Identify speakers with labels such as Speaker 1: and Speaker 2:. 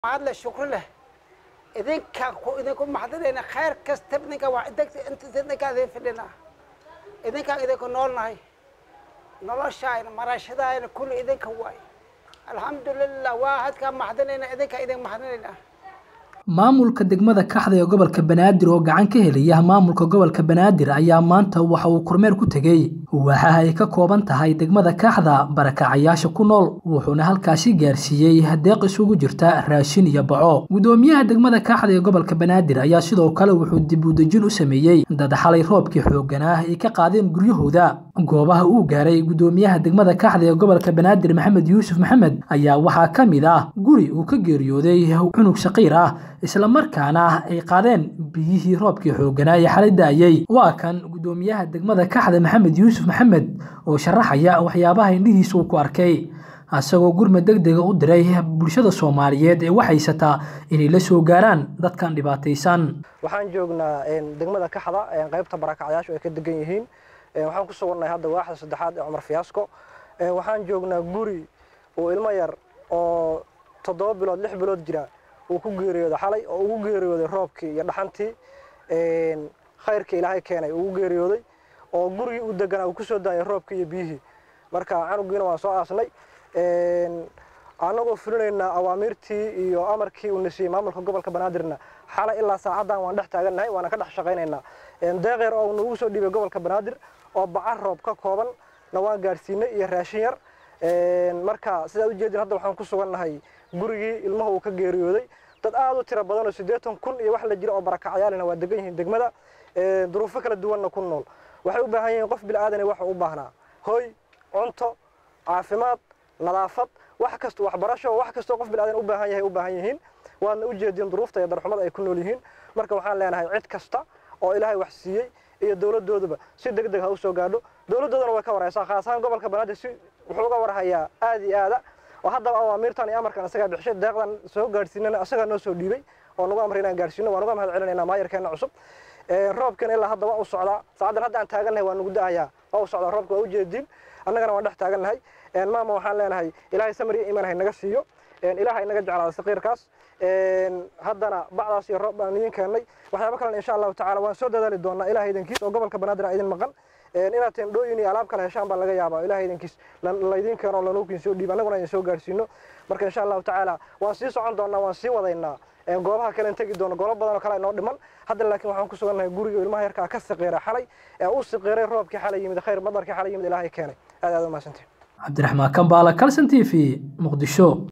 Speaker 1: mahad leh shukri leh idinka ku idinku maxdinayna khayr kasta idinka waa idinka inta idinkaa idin fidhina idinkaan idinku noolnahay noloshaayna marashadaayna kulli idinka waay alxamdulilah waa hadkaa maxdinayna idinkaa idin maxdinayna
Speaker 2: maamulka degmada kaxda ee gobolka banaadir oo gacan ka helaya maamulka gobolka banaadir ayaa maanta waxa uu kormeer ku tegey waxaa ay ka kooban tahay degmada kaxda barakacayaasha ku nool wuxuuna halkaasi gaarsiiyey deeq isugu jirta raashin iyo baco gudoomiyaha degmada kaxda ee gobolka banaadir ayaa sidoo kale wuxuu dib u dejin u sameeyey dad xalay roobkii xooganaa ay ka qaadeen guryahooda goobaha uu gaaray gudoomiyaha degmada kaxda ee gobolka banaadir maxamed yuusuf maxamed ayaa waxaa ka mid ah guri uu ka geeriyooday cunug shaqiir ah isla markaana ay qaadeen biyihii roobkii xooganaa ee xalay daayey waa kan gudoomiyaha degmada kaxda maxamed yuusuf maxamed oo sharaxaya waxyaabaha indhihiisa uu ku arkay isagoo gurmad deg dega u diray bulshada soomaaliyeed ee waxhaysataa inay la soo gaaraan dadkan dhibaataysan
Speaker 3: waxaan joognaa degmada kaxda qaybta barakacyaashu ay ka degan yihiin waxaan ku sugannahay hadda waaxda saddexaad ee cumar fiyaasko waxaan joognaa guri oo ilmo yar oo toddoba bilood lix bilood jira uu ku geeriyooday xalay oo ugu geeriyooday roobkii iyo dhaxantii khayrkii ilaahay keenay ugu geeriyooday oo gurigii u deganaa uu kusoo daayay roobkii iyo biyihii marka canugiina waan soo aasnay annagoo fulinaynaa awaamiirtii iyo amarkii uu nasiiyey maamulka gobolka banaadirna xalay ilaa saacaddan waan dhex taagannahay waana ka dhex shaqaynaynaa deeqyar oo nagu soo dhiibay gobolka banaadir oo baca roob ka kooban na waan gaadhsiinay iyo raashin yar marka sidaa ujeedin hadda waxaan ku sugannahay gurigii ilmaha uu ka geeriyooday dad aad u tiro badan oo siddeetan kun iyo wax la jira oo barakacayaalina waa degan yihiin degmada duruufo kala duwanna ku nool waxay u baahan yihiin qof bilaadanay waxa u baahnaa hoy cunto caafimaad nadaafad wax kasta waxbarasho wax kastoo qof bilaadan u baahan yahay u baahan yihiin waadna u jeedin duruufta iyo darxumada ay ku nool yihiin marka waxaan leenahay cid kasta oo ilaahay wax siiyey iyo dowladooduba si deg deg ha u soo gaadho dowladoodana way ka waraysaa khaas ahaan gobolka banaadir si wuxuu uga warhayaa aad iyo aada oo haddaba awaamiirtan iyo amarkan isagaa bixishay deeqdan soo gaadhsiinana isagaa noo soo dhiibay oo nagu amray inaan gaadhsiino waan uga mahad celinaynaa maayarkeenna cusub roobkan ilaa hadda waa u socdaa saacaddan hadda aan taagannahay waa nagu da'ayaa waa u socdaa roobka waa u jeedin annagana waan dhex taagannahay maama waxaan leenahay ilaahay samir iyo iimaan hay naga siiyo ilaahay naga jeclaada saqiirkaas haddana bacdaas iyo roob baan idin keennay waxyaabo kalena insha allahu tacala waan soo dadaali doonaa ilahay idinkiis oo gobolka banaadir a idin maqan inaad tendhooyin iyo alaab kale heshaan baa laga yaabaa ilahay idinkiis laydin keeno lanuukin soo dhiib annaguna idin soo gaarsiino marka insha allahu tacaala waan sii socon doonaa waan sii wadaynaa goobaha kalen tegi doono goobo badan oo kale inoo dhiman hadda laakiin waxaan ku sugannahay guriga ilmaha yarkaa ka siqiira xalay ee u siqiiray roobkii xalay yimid khayr madarkii xalay yimid ilaahay keenay aad aad u mahadsantiin
Speaker 2: cabdiraxmaan kambaala calson t v muqdisho